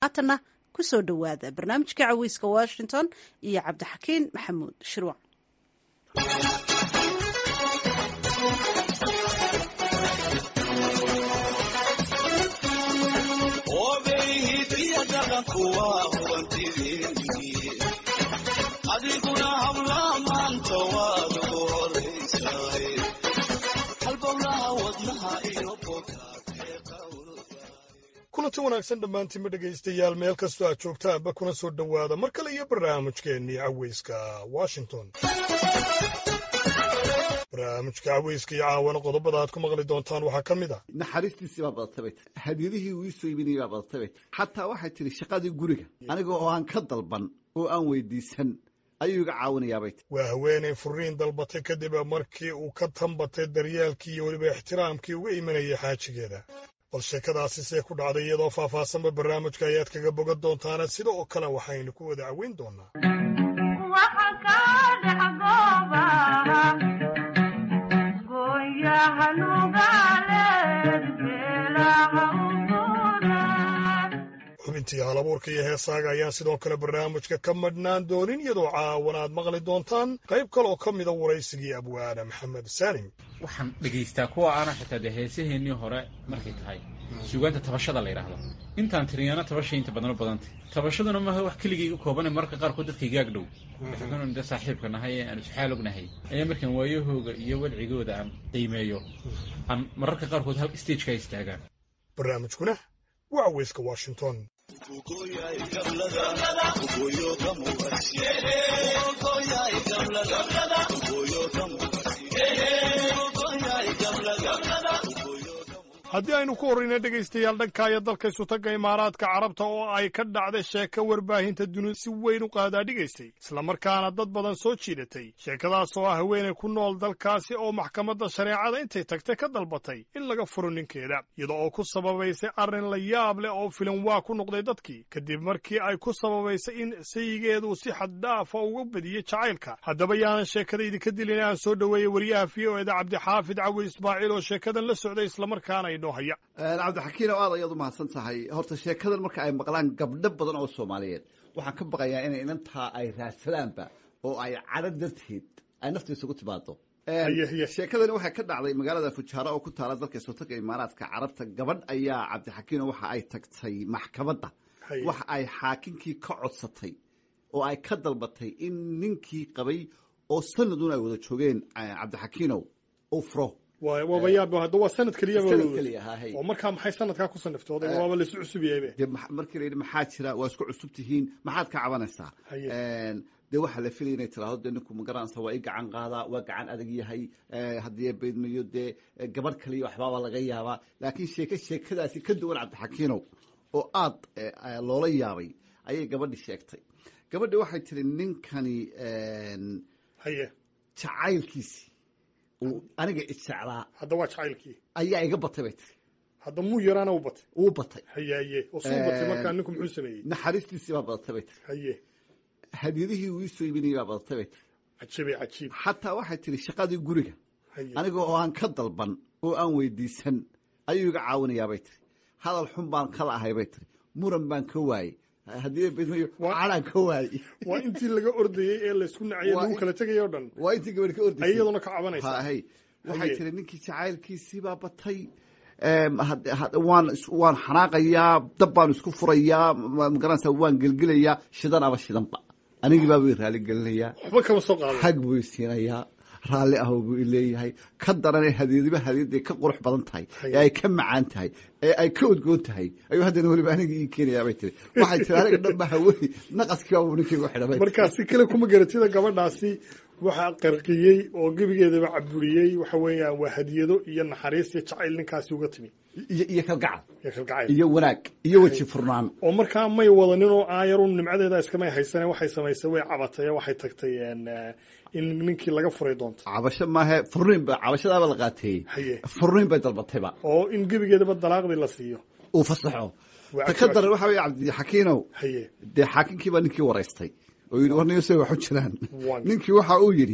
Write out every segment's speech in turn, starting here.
haatanna kusoo dhowaada barnaamijka caweyska washington iyo cabdixakiin maxamuud shirwac adiguna habla maanta waad ugu horaysaay halbowlaha wadnaha iyo kulanti wanaagsan dhammaantiinma dhegaystayaal meel kastoo aad joogtaanba kuna soo dhowaada mar kale iyo barnaamijkeennii caweyska washington barnaamijka caweyska iyo caawana qodobada aad ku maqli doontaan waxaa ka mid ah naxariistiisii baa badatay bay tiri hadiyadihii uu iisoo iibinayay baa badatay bay tiri xataa waxay tidhi shaqadii guriga aniga oo aan ka dalban oo aan weydiisan ayuu iga caawinayaa bay tiri waa haweenay furiin dalbatay kadib markii uu ka tanbatay daryeelkii iyo weliba ixtiraamkii uga imanayay xaajigeeda bal sheekadaasi see ku dhacday iyadoo faahfaahsanba barnaamijka ayaad kaga bogan doontaana sida oo kale waxaynu ku wada caweyn doonaa xubintii halabuurka iyo heesaaga ayaan sidoo kale barnaamijka ka madhnaan doonin iyadoo caawan aad maqli doontaan qayb kaleoo ka mida waraysigii abwaana maxamed saalim waxaan dhegaystaa kuwa aana xitaa dee heesaheennii hore markay tahay suugaanta tabashada la yidhaahdo intaan tiriyana tabashay inta badan u badantay tabashaduna maaha wax keligayga koobane mararka qaarkood dadka igaag dhow waxaan de saaxiibka nahay ee aan isxaal ognahay ayaa markaan waayahooga iyo wadcigooda aan qiimeeyo aan mararka qaarkood hal stageka istaagaan barnaamijkuna waa caweyska washington haddii aynu ku horrayna dhegaystayaal dhankaayo dalka isutagga imaaraadka carabta oo ay ka dhacday sheeko warbaahinta duni si weyn u qaadaa dhigaystay islamarkaana dad badan soo jiidatay sheekadaas oo ah haweenay ku nool dalkaasi oo maxkamadda shareecada intay tagtay ka dalbatay in laga furo ninkeeda iyada oo ku sababaysay arrin la yaab leh oo filan waa ku noqday dadkii kadib markii ay ku sababaysay in sayigeedu si xaddhaafa uga badiyey jacaylka haddaba yaanan sheekada idinka dilin aan soo dhoweeyey wariyaha v o eda cabdixaafid cawil ismaaciil oo sheekadan la socday islamarkaana cabdixakiin oo aad ayaad u mahadsan tahay horta sheekadan marka ay maqlaan gabdho badan oo soomaaliyeed waxaan ka baqayaa inay inantaa ay raadsadaanba oo ay cadho darteed ay nafta isugu timaado sheekadani waxay ka dhacday magaalada fujaara oo ku taala dalka sultanka imaaraadka carabta gabadh ayaa cabdixakiino waxa ay tagtay maxkamadda waxa ay xaakinkii ka codsatay oo ay ka dalbatay in ninkii qabay oo sanadun ay wada joogeen cabdixakiinow uu furo waaba yaab hadda waa sanad keliya sanad keliya hahay oo markaa maxay sanadkaa ku saniftooday waaba la isu cusub yahay dee markii la yidhi maxaa jira waa isku cusub tihiin maxaad ka cabanaysaa dee waxaa la filaya inay tiraahdo dee ninku magaranaysa waa i gacan qaadaa waa gacan adag yahay haddii beydmayo dee gabadh kaliya waxbaaba laga yaabaa laakiin sheeke sheekadaasi ka duwan cabdixakiinow oo aad loola yaabay ayay gabadhi sheegtay gabadhi waxay tiri ninkani haye jacaylkiisi aniga ijeclaa hadda waa jacaylkii ayaa iga batay bay tiri hadda muu yaraana u batay uu batay hayaye oo suu batay markaa ninku muxuu sameeyey naxariistiisii baa badatay bay tiri haye hadiyadihii uu iisoo iibinayay baa badatay bay tiri cajiibay cajiib xataa waxay tiri shaqadii guriga haye aniga oo aan ka dalban oo aan weydiisan ayuu iga caawinayaa bay tiri hadal xun baan kala ahay bay tiri muran baan ka waayey haddii bedmayo calaan ka waayey waa intii laga ordayey ee laysku nacayay lagu kala tegayay o dhan waa intii gabadh ka ordayay iyaduna ka cabanaysa hay waxay tiri ninkii jacaylkiisii baa batay waan waan xanaaqayaa dab baan isku furayaa magaranaysa waan gelgelayaa shidan aba shidanba anigii baa way raali gelinayaa waxba kama soo qaada hag buu isiinayaa raalli ah buu ileeyahay ka daran ee hadiyadiba hadiyadday ka qurux badan tahay ee ay ka macaan tahay ee ay ka odgoon tahay ayuu haddana weliba aniga ii keenayaa bay tiri waxay tiri aniga dhan ba hawey naqaskii baa buu ninkaygu xidhamay markaa si kale kuma garatida gabadhaasi waxaa qarqiyey oo gebigeedaba caburiyey waxa weeyaan waa hadiyado iyo naxariis iyo jacayl ninkaasi uga timi iyo iyo kalgacal iyo kalgacayl iyo wanaag iyo weji furnaan oo markaa may wadanin oo aayarun nimcadeeda iskamay haysane waxay samaysay way cabatay waxay tagtay in ninkii laga furay doonto cabasho maahe furniin ba cabashadaaba la qaateeyey haye furniin bay dalbatayba oo in gebigeedaba dalaaqdii la siiyo uu fasaxo ta ka daran waxa weye cabdixakiinow haye dee xaakinkii baa ninkii waraystay oo yidhi warniyo say wax u jiraan Wan- ninkii waxa uu yidhi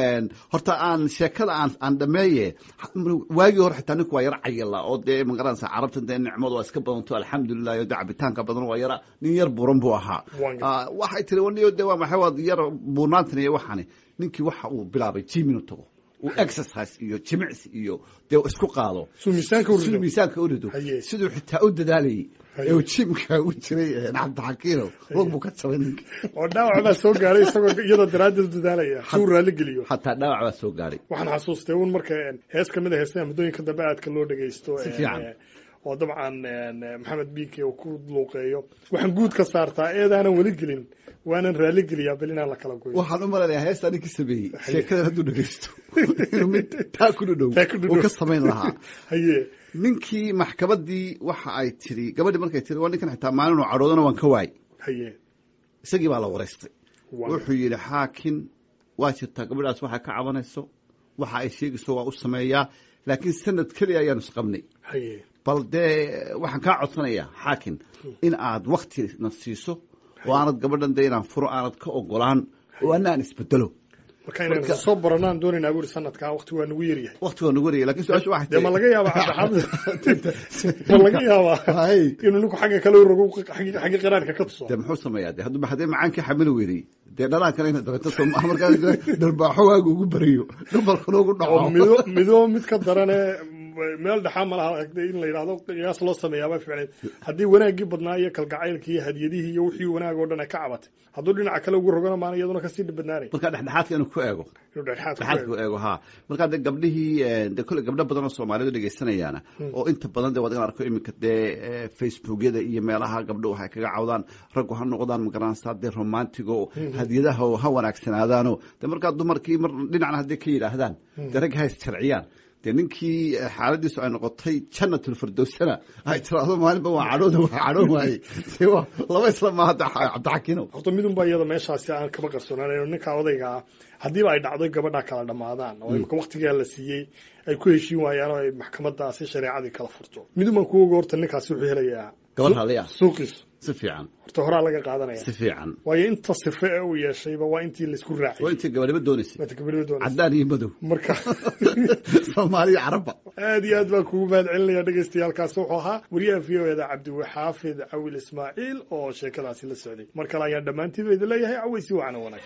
horta aan sheekada aan aan dhameeye waagii hore xitaa ninku waa yara cayila oo dee magaranaysa carabta dee nicmadu waa iska badanto alxamdulilah iyo dee cabitaanka badan waa yara nin yar buuran buu ahaa Wan- Ah, waxay tiri warniyo dee waa maxay waad yar buurnaantan iyo waxani ninkii waxa uu bilaabay jim inuu tago uu exercise iyo jimicsi iyo dee isku qaado suu miisaanka u rido. siduu miisaanka u rido Haye. siduu xitaa u dadaalayay Haye. ee uu jimka u jiray eh, cabdixakiino wog buu ka jabay ninka oo dhaawac baa soo gaaray isagoo iyadoo daraaddeed dadaalaya si uu raalli geliyo xataa dhaawac baa soo gaaray waxaan xasuustay un marka een, hees ka mid a heesaha muddooyinka dambe aadka loo dhegaysto Si een, fiican. ee, oo dabcan een, maxamed biike uu ku luuqeeyo waxaan guud ka saartaa eedaanan weli gelin waanan raalli geliyaa bal inaan la kala goyo waxaan u malanayaa heestaa ninkii sameeyey sheekadan hadduu dhegeysto inuu mid taa ku dhudhow Taa ku dhudhow. uu ka samayn lahaa haye ninkii maxkamaddii waxa ay tiri gabadhii markay tiri waa ninkan xitaa maalin uu cadhoodana waan ka waayey haye isagii baa la wareystay Waa- wuxuu yidhi xaakin waa jirtaa gabadhaas waxay ka cabanayso waxa ay sheegayso waa u sameeyaa laakiin sanad keliya ayaanu isqabnay haye bal dee waxaan kaa codsanayaa xaakin in aad waktina siiso oo aanad gabadhan dee inaan furo aanad ka ogolaan oo ana aan isbedelo marka inaan soo baranaan doonaynaa buuri sanadkaa waqti waa nagu yaryahay wakti waa nagu wariyay lakin su-aasha waxay dee ma laga yaabaa cabdixamed ma laga yaabaa Hay. inuu ninku xagga kale u rogo xagga xagga qiraarka ka tuso dee muxuu sameeyaa de hadduu haddee macaankii xamili weynay dee dhalaan kale ina dabeeto soo maaha markaa dharbaaxo waagu ugu bariyo dhabalkana ugu oo dhaco mido mido mid ka darane meel dhexaa ma laha in la yidhahdo qiyaas loo sameeyaaba ficneed haddii wanaaggii badnaa iyo kalgacaylkii iyo hadiyadihii iyo wixii wanaag oo dhan ay ka cabatay hadduu dhinaca kale ugu rogana maana iyaduna kasii badnaanay markaa dhexdhexaadka inuu ku eego inuu dhexdhexaad ku dhexaadka eego. u eego ha markaa dee gabdhihii eh, dee kolle gabdho badan oo soomaalidu dhegaysanayaana oo inta badan dee waad igan arko iminka dee eh, facebookyada iyo meelaha gabdho waxay kaga cawdaan raggu ha noqdaan magaranaysaa dee romantigo hadiyadaha oo ha wanaagsanaadaano dee markaa dumarkii mar dhinacna hadday ka yidhaahdaan dee ragga ha isjarciyaan dee ninkii eh, xaaladiisu ay noqotay janatulfirdowsana ay tiraahdo maalinba waa cadhooda waa cadhoon waaye dee waa laba isla maaha de cabdixakiino horta midunba iyada meeshaasi aan kama qarsoonaan ninka odayga ah haddiiba ay dhacdo gabadha kala dhammaadaan oo imika waqtigaa la siiyey ay ku heshiin waayaan oo ay maxkamadaasi shareecadii kala furto midunbaan ku oga horta ninkaasi wuxuu helayaa gabadh raalliya suuqiisu si fiican horta horaa laga qaadanaya si fiican waayo inta sife ee uu yeeshayba waa intii laisku waa raaciyay intii gabadhiba doonaysay Waata gabadhiba doonaysa. caddaan iyo madow marka soomaaliya carabba aad iyo aad baan kugu mahad celinaya dhegaystayaaalkaas wuxuu ahaa wariyaha v o eda cabdiwaxaafid cawil ismaaciil oo sheekadaasi la socday mar kale ayaan dhammaantiiba idin leeyahay cawaysi wacana wanaag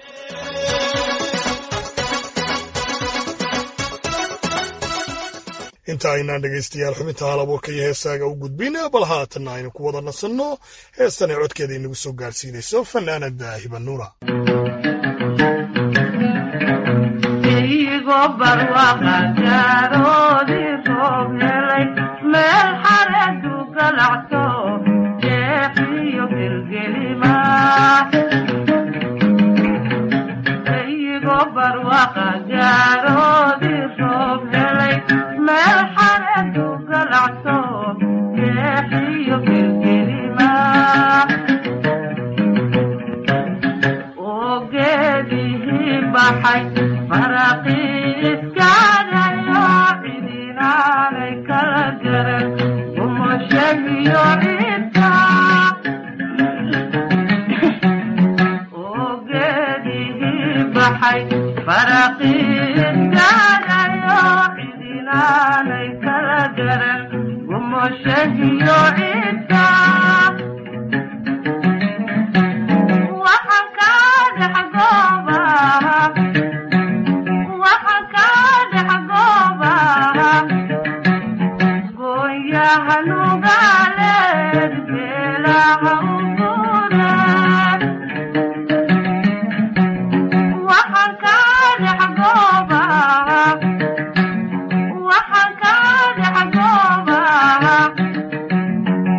inta aynaan dhegaystayaal xubinta halabuurka iyo heesaaga u gudbin bal haatanna aynu ku wada nasanno heestanay codkeeda inagu soo gaarsiinayso fanaanada hibanuura igo barwaqa jaaroodii roob helay meel xareedu galacto jeexiyo gelgelima igo barwaqa jaaroodii roob helay meel xareedu galacto jeexiyo gelgelima ogeedihii baxay faraqiiskaadayo cidinaanay kala garan umashagiyo cidka ogeedihii baxay faraqiiskaadayo cidinaanay kala garan umashagiyo cidka waxaan ka dhex goobaha waxaan ka dhex goobaha gooyaha nugaaleed beelaha u guuraan waxaan ka dhex goobaha waxaan ka dhex goobaha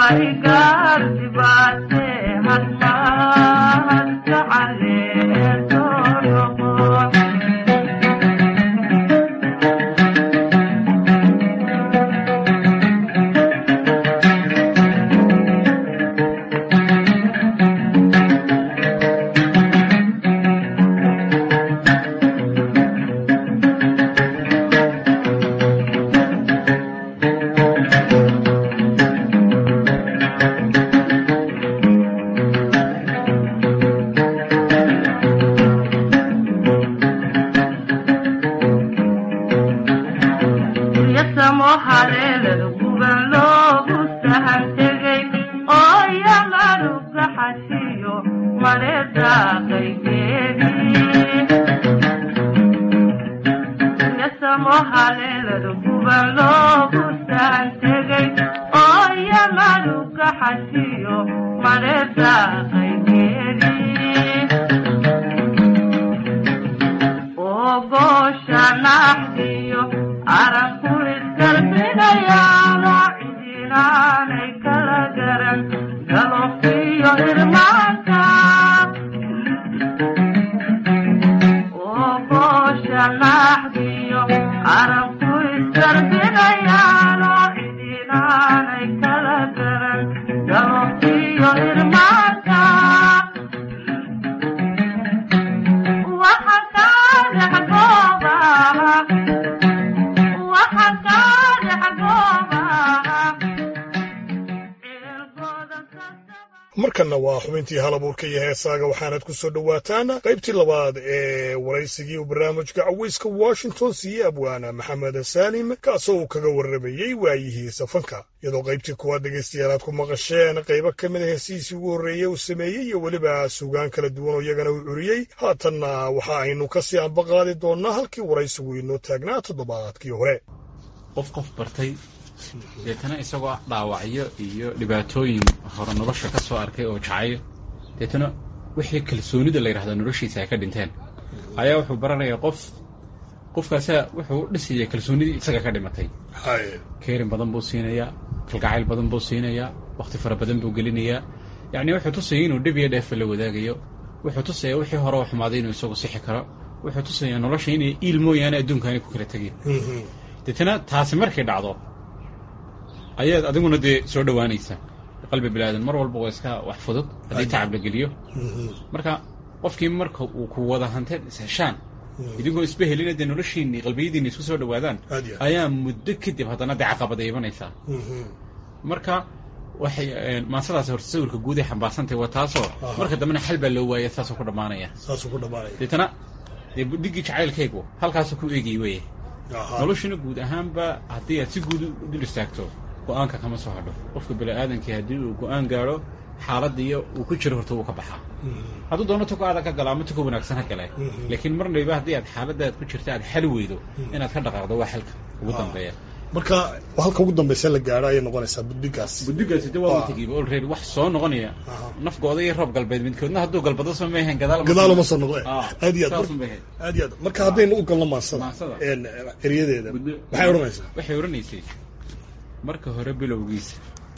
warigaardi baase hadmaad gacaleeto noqon yasamo haleelada guban loogu sahan tegay oo yamaru gaxashiyo mareedaaqaygeedii yasamo haleelada guban loogu sahan tegay oo yamaru gaxashiyo mareedaaqaygeedii oo goosha naxdiyo aranku isgalbinayaano cidinaanay kala garan galofiyo irmaanka oo goosha naxdiyo aranku isgalbinayaano cidinaanay kala garan galofiyo irmaanka waxa ka dhex goobaha waxa ka dhex goobaha cirkooda kasaba markanna waa xubintii halabuurka iyo heesaaga waxaanad ku soo dhowaataan qaybtii labaad ee waraysigii uu barnaamijka cawayska washington siiyey abwaana maxamed saalim kaasoo uu kaga warramayey waayihiisa fanka iyadoo qaybtii kuwaad dhegaystayaal aad ku maqasheen qaybo ka mid a heesihiisii ugu horreeyey uu sameeyey iyo weliba sugaan kala duwan oo iyagana uu curiyey haatanna waxa aynu kasii anbaqaadi doonnaa halkii waraysigu inoo taagnaa toddobaadkii hore qof qof bartay deetana isagoo dhaawacyo iyo dhibaatooyin hore nolosha ka soo arkay oo jacayo deetana wixii kalsoonida la yidhahdo noloshiisa ay ka dhinteen ayaa wuxuu baranayaa qof qofkaasaa wuxuu u dhisaya kalsoonidii isaga ka dhimatay keerin badan buu siinayaa kalgacayl badan buu siinayaa wakti fara badan buu gelinayaa yacni wuxuu tusaya inuu dhib iyo dheefa la wadaagayo wuxuu tusayaa wixii hore u xumaaday inuu isagu sixi karo wuxuu tusayaa nolosha inay iil mooyaane adduunka aanay ku kala tegin deetana taasi markay dhacdo ayaad adiguna dee soo dhowaanaysa qalbi bilaadan mar walba waa iska wax fudud haddii tacab la geliyo marka qofkii marka uu ku wada hanteen isheshaan idinkoo isba helina dee noloshiinni qalbiyadiinni isku soo dhowaadaan Aad iyo aad. ayaa muddo kadib haddana dee caqabada imanaysaa marka waxay maasadaasi horta sawirka guud ay xambaarsantahay waa taasoo Aha. marka dambena xal baa loo waaya saasoo ku dhammaanaya saasuu ku dhammaanaya deetana dee budhigii jacaylkaygu halkaasuu ku eegay weye Ahaa. noloshuna guud ahaanba haddii aad si guud u dul istaagto go-aanka kama soo hadho qofka bini-aadankii haddii uu go-aan gaadho xaaladiiyo uu ku jiro horta wuu ka baxaa hadduu doono tuko adag ka gala ama tuko wanaagsan ha gale Mhm. laakiin marnayba haddii aad xaaladaad ku jirta aad xal weydo inaad ka dhaqaaqdo waa xalka ugu Ah. dambeeya marka halka ugu dambaysa la gaadho ayay noqonaysaa buddigaas buddigaasi de waa Ah. watigiiba already wax soo noqonaya Aha. nafgooda iyo roob galbeed midkoodna hadduu galbado soo meehen gadaal gadaal uma soo noqde Ah, aad iyo aad saasun bay ahayd. aad iyo aad marka haddaynu u galno maansada Maansada. een, eryadeeda Buddo- maxay odhanaysaa waxay odhanaysay marka hore bilowgiisa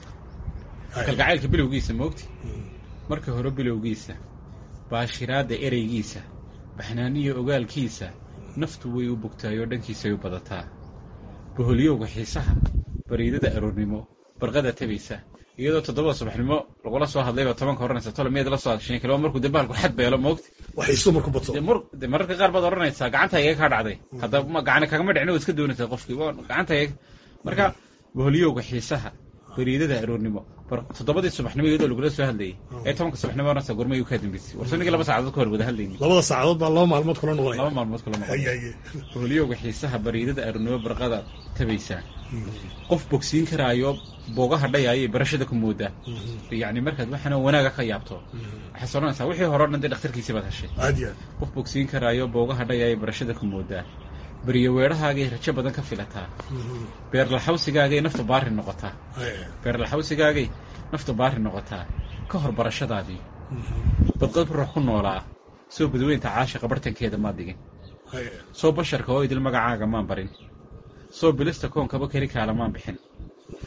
kalgacaylka bilowgiisa moogti marka hore bilowgiisa baashiraadda ereygiisa baxnaaniyo ogaalkiisa naftu way u bogtaayoo dhankiisay u badataa boholyowga xiisaha bariidada aroornimo barqada tabaysa iyadoo toddobada subaxnimo lagula soo hadlayba tobanka oranaysa tole miyaad la soo hadsheen kale waa markuu dee bahalku xad beelo moogti waxay isu marku bato dee mar dee mararka qaar baad odhanaysaa gacanta iga kaa dhacday hadda ma gacani kagama dhicin oo iska doonaysaa qofkii waa gacanta iga marka boholyowga xiisaha bariidada aroornimo bar toddobadii subaxnimo iyadoo lagula soo hadlayay ee tobanka subaxnimo oranaysaa gormay kaa dambeysay war soo ninkii laba saacadood ka hor wada hadlayni labada saacadood baa laba maalmood kula noqonaya laba maalmood kula maqan Haye, haye. boholyowga xiisaha bariidada aroornimo barqada tabaysaa qof bogsiin karaayo boogaha dhayaayay barashada ku moodaa yacni markaad waxaana wanaaga ka yaabto waxaad odhanaysaa wixii hore o dhan dee dhakhtarkiisii baad heshay aad iyo aad qof bogsiin karaayo boogaha dhayaayay barashada ku moodaa beriyo weedhahaagay rajo badan ka filataa beerlaxawsigaagay naftu baari noqotaa Haye. beerlaxawsigaagay naftu baari noqotaa ka hor barashadaadii badqad ruux ku noolaa soo badweynta caashiqa bartankeeda maad dhigin Haye. soo basharka oo idil magacaaga maan barin soo bilista koonkaba keli kaala maan bixin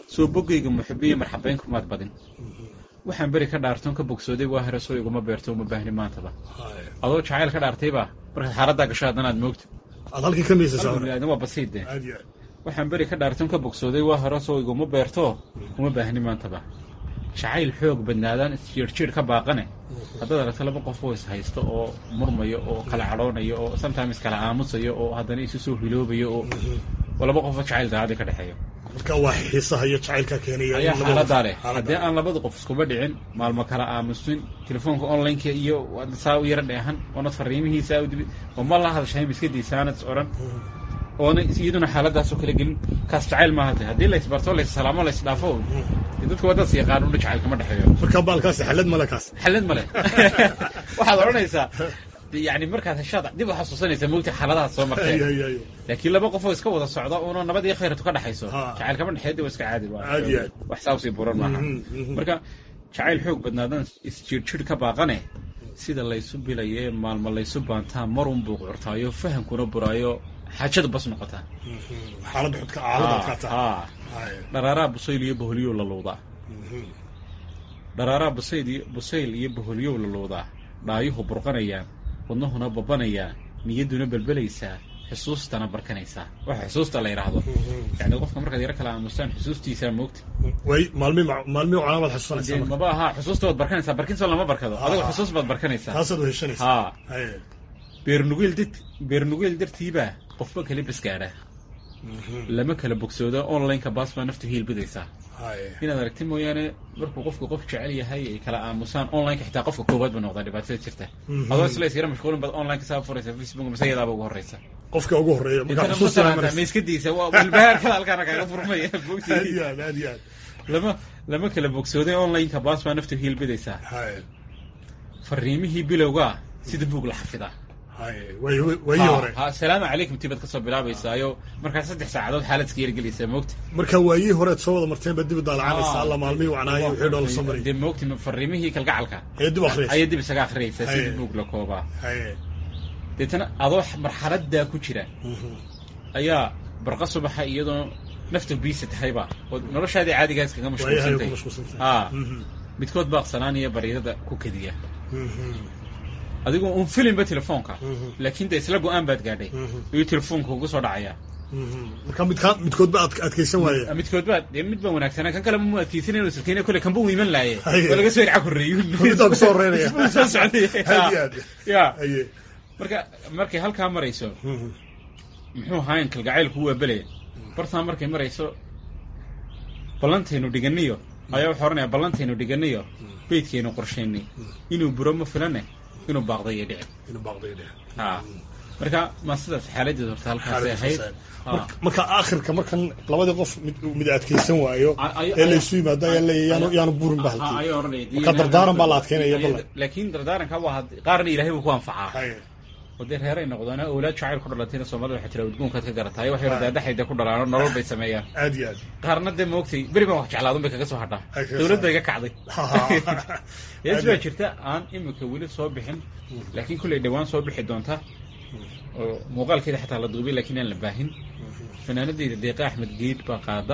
soo bogayga muxibiyo marxabayn kumaad badin waxaan beri ka dhaartoon ka bogsooday waa hore soo iguma beerto uma baahni maantaba adoo jacayl ka dhaartayba markaad xaaladdaa gasho haddana aad moogta aad halkii ka miisaysaa hore Alhamdulillah, waa basiid de aad iyo aad waxaan beri ka dhaartoon ka bogsooday waa hore soo iguma beerto uma baahni maantaba jacayl xoog badnaadaan isjiirjiir ka baaqane haddaad aragto laba qof oo is haysto oo murmayo oo kala cadhoonayo oo sometimes kala aamusayo oo haddana isu soo hiloobayo oo oo laba qofoo jacayl daacadii ka dhexeeyo marka waa xiisaha iyo jacaylka keenaya ayaa in labada- xaaladaa leh xaaladdaa haddii aan labada qof iskuba dhicin maalmo kala aamusin telefoonka onlineka iyo waad saa u yara dheehan oonad fariimihiisaa u dibi oo ma la hadashahay miskadiisaanad is odhan oona iyaduna xaaladaasoo kala gelin kaas jacayl maaha de haddii laysbarto laissalaamo laysdhaafo dee dadka waddaas yaqaan udha jacayl kama dhexeeyo marka baalkaasi xalad male kaas xalad male waxaad odhanaysaa yani markaad heshaad dib u xasuusanaysaa mogta xaaladahaas soo Ay, marteen ay, ay. laakiin laba qofoo iska wada socda uuna nabad iyo khayratu ka dhexayso Ha. jacayl kama dhexeeya waa iska caadi waa Caadi, caadi. wax saa usii buran maaha Mhm, mhm. marka jacayl xoog badnaadan isjirjir ka baaqane sida laysu bilaye maalmo laysu baantaa marun buu curtaayo fahamkuna buraayo xaajada bas noqotaa xaalad xudka xaalad adkaataa Ha. Ay. dharaaraa busayl iyo boholyow la luudaa Mhm. dharaaraa busayl iyo busayl iyo boholyow la luudaa dhaayuhu burqanayaan wadnahuna babanayaan niyadduna belbelaysaa xusuustana barkanaysaa waxa xusuusta la yidhaahdo Mhm. yani qofka markaad yaro kala aamustaan xusuustiisaa moogta way maalmi maalmi cunaa baad xasuusanaysaa dee marka. maba aha xusuusta waad barkanaysaa barkinsoo lama barkado Ha, adigo ha. xusuus baad barkanaysaa taasaad weheshanaysaa ha Ay. beernugeel dad beernugeel dartiibaa qofba kala basgaadha Mhm. lama kala bogsoodo onlineka baas baa naftu hiilbidaysaa Ay. inaad aragti mooyaane markuu qofku qof jecel yahay ay kala aamusaan onlineka xitaa qofka koowaad ba noqdaa dhibaatada jirta Mhm. adoo isla isyara mashquulin baad onlineka saa furaysa facebook mise iyadaaba ugu horeysa qofka ugu horeeya marka intana xusuusta matalaanta maiskadiisa waa walbahaarkada halkaana kaaga furmaya aad bogti iyo aad aad iyo aad lama lama kala bogsooday onlineka baas baa naftu hiilbidaysaa Ay. fariimihii bilowgaa sida buug la xafidaa Ay. way way hore ha salaamu calaykum tibaad kasoo bilaabaysaayo markaa saddex saacadood xaaladka yargelaysaa moogta marka waayii horeed soo wada marteen baa dib u daalacanaysa alla maalmihii wacnaayo wixii dhool soo maray dee moogti fariimihii kalgacalka ee dib akhriyaysa ayay dib isaga akhriyaysaa Haye. sida buug la koobaa Ay. deetana adoo marxaladaa ku jira Mhm. ayaa barqa subaxa iyadoo nafta biisa tahayba oo noloshaadii caadigaa iskaga waayahay ku mashquulsantay mashquulsantahay haa Mhm. midkood baaqsanaanaya baryadada ku kadiya Mhm. adigoo un filinba telefoonka Mhm. laakiin de isla go-aan baad gaadhay Mhm. iyo telefoonka ugu soo dhacaya Mhm. marka midkaa midkood ba adk- adkaysan waaya midkood baa dee mid baa wanaagsanaa kan kale mu adkeysanay inuu silkeyna kole kanba uu iman laaye Haye. waa laga soo irca korreeyo middaa kusoo horeynaya Isbuu soo socday aad iyo aad ya aye marka markay halkaa marayso Mhm. muxuu ahayn kalgacaylku waa belaya bartaa markay marayso ballantaynu dhiganiyo ayaa wuxuu odhanaya ballantaynu dhiganiyo beydkaynu qorshaynay inuu buro ma filane inuu baaqday iyo dhici inuu baaqday dheh ha marka ma sidaas xaaladeed horta halkaasay ahayd Ha. Marka- marka aakhirka markan labadii qof mid mid adkaysan waayo Ay- ay- ee laysu yimaado ayaa leeyahay yaanu yaanu burin ba Ha, halkii ayuu odhanaya Marka dardaaran baa la adkeynaya ballan. laakiin dardaaranka waa had- qaarna ilaahay buu ku anfacaa Haye. oo dee reeray noqdaan awlaad jacayl ku dhalatayna soomaalida waxay tira udgoonkaad ka garataay waxay daadaxayda ku dhalaano nolol bay sameeyaan aad iyo aad qaarna dee moogtay beri baan wax jeclaadun bay kaga soo hadhaa Ay, kaga dawlad soo bay ga kacday Ha, ha. yees baa jirta aan imika weli soo bixin laakiin kulley dhawaan soo bixi doonta oo muuqaalkeeda xataa la duubay laakiin aan la baahin fanaanadeyda deeqa axmed geed baa qaada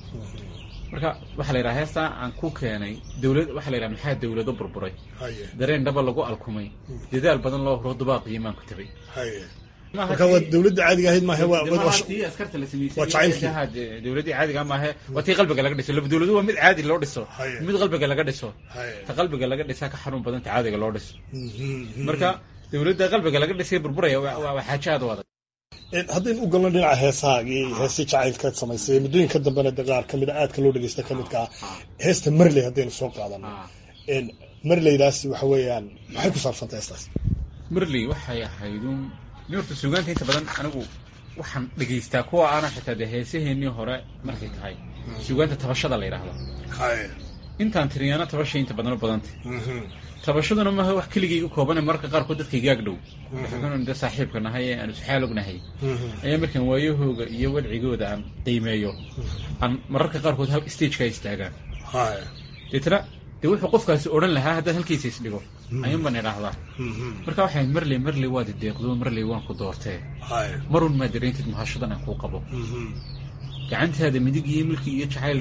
marka waxaa la yidhaha heestaa aan ku keenay dawlad waxaa la yidhaha maxaa dawlado burburay haye dareen dhaba lagu alkumay dadaal badan loo huro dubaaqiyo maan ku tabay haye marka waa dawladda caadiga ahayd maahe waa waa- waa- tii askarta la sameysay waa jacaylkii. iyo de- dawladdii caadiga maahe waa tii qalbiga laga dhiso laba dawladu waa mid caadi loo dhiso Haye. mid qalbiga laga dhiso haye ta qalbiga laga dhisaa ka xanuun badan ta caadiga loo dhiso Mhm. marka dawladda qalbiga laga dhisay burburaya waa waa- waa xaajo aad u adag Een, haddaynu u galno dhinaca heesahaagii heestii jacaylkaad samaysay muddooyinka dambena de qaar kamid a aadka loo dhegeysta ka midka ah heesta marley haddaynu soo qaadano Een, marleydaasi waxa weeyaan maxay ku saabsanta heestaas marley waxay ahaydun ni horta suugaanta inta badan anigu waxaan dhegaystaa kuwa aana xitaa dee heesaheenii hore markay tahay suugaanta tabashada la yidhaahdo haye intaan tiriyana tabasha inta badan u badantay Mhm. tabashaduna maaha wax keligayga koobane mararka qaarkood dadkayga ag dhow waxaan de saaxiibka nahay ee aan isxaal ognahay Mhm. ayaa markaan waayahooga iyo wadcigooda aan qiimeeyo aan mararka qaarkood hal stageka istaagaan haye deetana dee wuxuu qofkaasi odhan lahaa haddaan halkiisa isdhigo ayuun baan idhaahdaa Mhm. marka waxay marley marley waad ideeqdo marley waan ku doortee haye marun maa dareentid mahashadan aan kuu qabo Mhm. gacantaada midig iyo milki iyo jacayl dhaba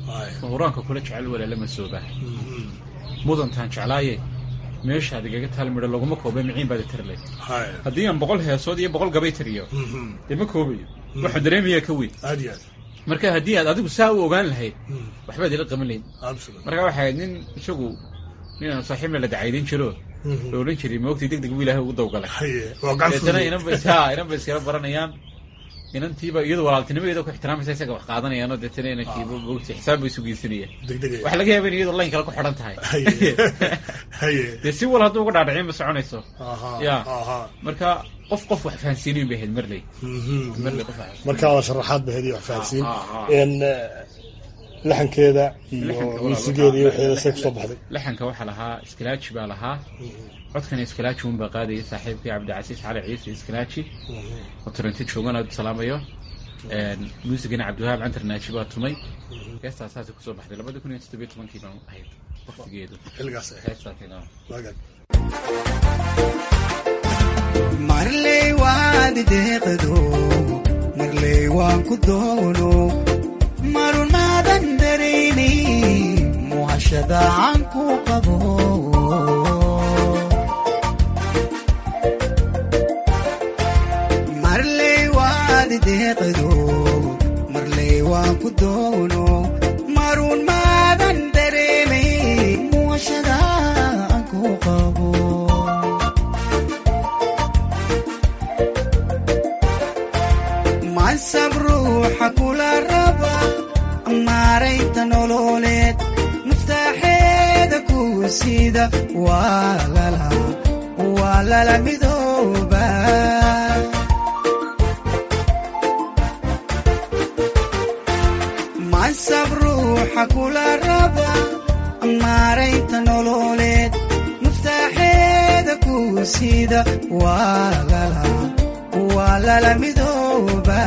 Haya. huraanka kula jecel walaala masooba Mhm. mudantaan jeclaaye meeshaad igaga taal midho laguma koobe miciin baad tarlay Haya. haddii aan boqol heesood iyo boqol gabay tiriyo Mhm. dee ma koobayo waxaan dareemayaa ka weyn aad iyo aad marka haddii aad adigu saa u ogaan lahayd Mhm. waxbaad ila qaban lahayd absolutely marka waxay ahayd nin isagu nin aan saaxiibna la dacaydan jiro Mhm. la odhan jiray moogtii deg deg buu ilaahay ugu dawgalay Haye, waa gacan deetana fudud. inan bay ha inan bay iskala baranayaan inantiiba iyadu walaaltinimadeeda ku ixtiraamaysa isaga wax qaadanayaanoo deetana inankiiba moogti xisaab bay isu geysanayaan degdegaya waxaa laga yaaba in iyadu layn kale ku xidhan tahay Haye. Haye. dee si wal hadduu uga dhaadhicin ma soconayso Aha. Ya. Aha. marka qof qof wax fahansiinayn bay ahayd marley Mhm. marley qof wax marka waa sharaxaad ba hediya wax fahansiin Ah, ah, ah. En, eh, laxankeeda iyo Laxanka walaal muusigeeda iyo waxaa- waxeeda say kusoo baxday laxanka waxaa lahaa iskalaaji baa lahaa codkana iskalaaji un baa qaadayay saaxiibkii cabdicasiis cali ciise iskalaaji oo toronto joogan aad u salaamayo muusigana cabdiwahaab cantar naaji baa tumay heestaa saasay kusoo baxday labada kun iyo toddobiyo tobankii baan ahayd waqtigeedu xilligaas ahayd. heestaasina Waagaag. marley waad deeqdo marley waan ku doono marun maadan darayni muhashada aan ku qabo marley waad deeqdo marley waan ku doono marun maadan dareemay muhashada aan ku qabo mansab ruuxa kula raba maaraynta nololeed muftaaxeeda ku sida waa lala waa lala midooba mansab ruuxa kula raba maaraynta nololeed muftaaxeeda ku sida waa lala waa lala midooba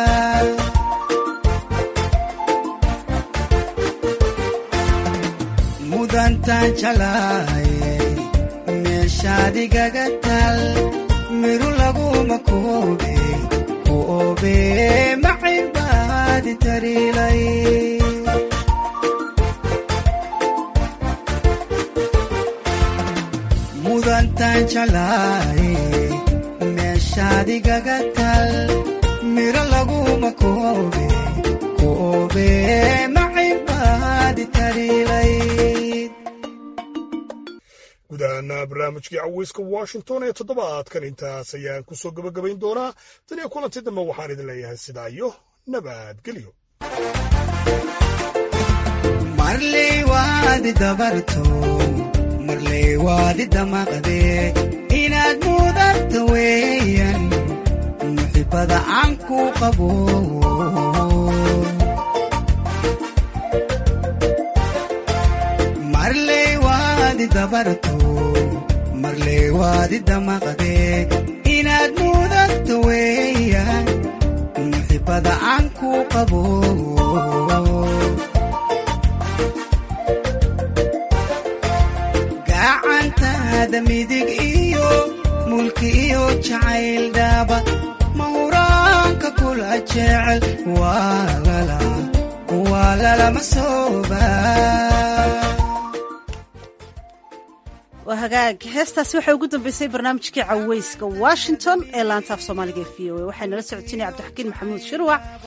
mudantaan jalaaye meeshaad igaga tal miru laguma koobe ku oobe macibaadi tarilay mudantaan jalaaye meeshaad igaga tal miro laguma koobe ku oobe macibaadi tarilayd guud ahaana barnaamijkii caweyska washington ee toddobaadkan intaas ayaan ku soo gebagabayn doonaa tan iyo kulanti dambe waxaan idin leeyahay sidaa iyo nabadgelyo marley waadi dabarto marley waadi damaqde inaad mudanta weeyan muxibada aan ku qabo marley waadi dabarto marley waadi damaqde inaad mudanta weeyan muxibada aan ku qabo gacantaada midig iyo mulki iyo jacayl dhaaba mahuraanka kula jecel waa lala waa lalama sooba waa hagaag heestaasi waxay ugu dambeysay barnaamijkii caweyska washington ee laanta af soomaaliga ee v o a waxaa nala socotinaya cabdixakiin maxamuud shirwac